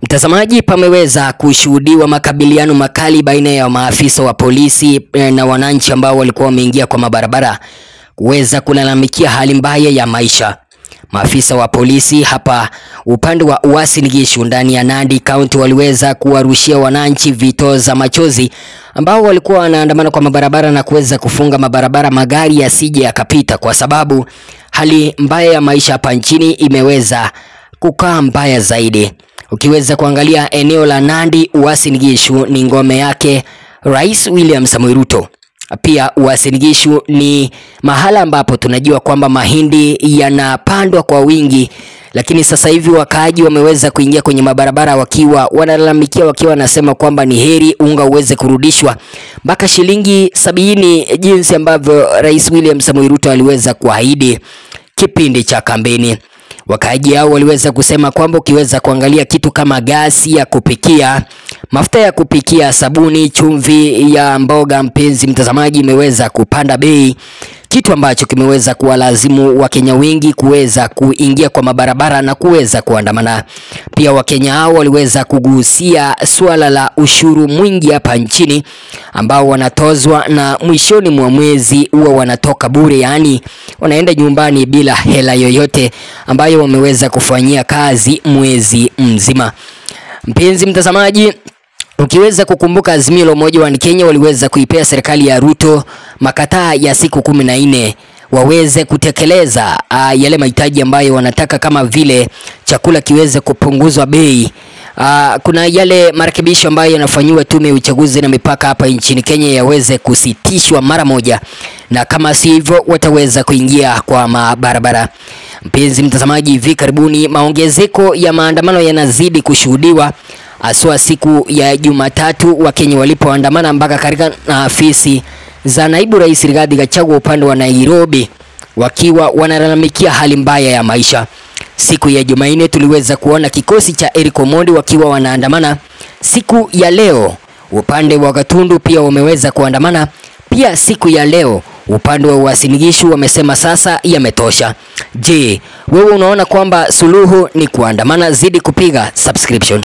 Mtazamaji, pameweza kushuhudiwa makabiliano makali baina ya maafisa wa polisi eh, na wananchi ambao walikuwa wameingia kwa mabarabara kuweza kulalamikia hali mbaya ya maisha. Maafisa wa polisi hapa upande wa Uasin Gishu ndani ya Nandi County waliweza kuwarushia wananchi vitoza machozi ambao walikuwa wanaandamana kwa mabarabara na kuweza kufunga mabarabara magari yasije yakapita, kwa sababu hali mbaya ya maisha hapa nchini imeweza kukaa mbaya zaidi. Ukiweza kuangalia eneo la Nandi, Uasin Gishu ni ngome yake Rais William Samoei Ruto. Pia Uasin Gishu ni mahala ambapo tunajua kwamba mahindi yanapandwa kwa wingi, lakini sasa hivi wakaaji wameweza kuingia kwenye mabarabara wakiwa wanalalamikia, wakiwa wanasema kwamba ni heri unga uweze kurudishwa mpaka shilingi sabini, jinsi ambavyo Rais William Samoei Ruto aliweza kuahidi kipindi cha kampeni. Wakaaji hao waliweza kusema kwamba ukiweza kuangalia kitu kama gasi ya kupikia, mafuta ya kupikia, sabuni, chumvi ya mboga, mpenzi mtazamaji, imeweza kupanda bei, kitu ambacho kimeweza kuwalazimu Wakenya wengi kuweza kuingia kwa mabarabara na kuweza kuandamana. Pia Wakenya hao waliweza kugusia suala la ushuru mwingi hapa nchini ambao wanatozwa na mwishoni mwa mwezi huwa wanatoka bure, yaani wanaenda nyumbani bila hela yoyote ambayo wameweza kufanyia kazi mwezi mzima. Mpenzi mtazamaji, ukiweza kukumbuka Azimio la Umoja wa Kenya waliweza kuipea serikali ya Ruto makataa ya siku kumi na nne waweze kutekeleza uh, yale mahitaji ambayo wanataka kama vile chakula kiweze kupunguzwa bei. Uh, kuna yale marekebisho ambayo yanafanyiwa tume ya uchaguzi na mipaka hapa nchini Kenya yaweze kusitishwa mara moja, na kama si hivyo wataweza kuingia kwa mabarabara. Mpenzi mtazamaji, hivi karibuni maongezeko ya maandamano yanazidi kushuhudiwa haswa siku ya Jumatatu Wakenya walipoandamana mpaka katika afisi za naibu rais Rigathi Gachagua upande wa Nairobi wakiwa wanalalamikia hali mbaya ya maisha. Siku ya Jumanne tuliweza kuona kikosi cha Eric Omondi wakiwa wanaandamana. Siku ya leo upande wa Gatundu pia wameweza kuandamana. Pia siku ya leo upande wa Uasin Gishu wamesema sasa yametosha. Je, wewe unaona kwamba suluhu ni kuandamana? Zidi kupiga subscription.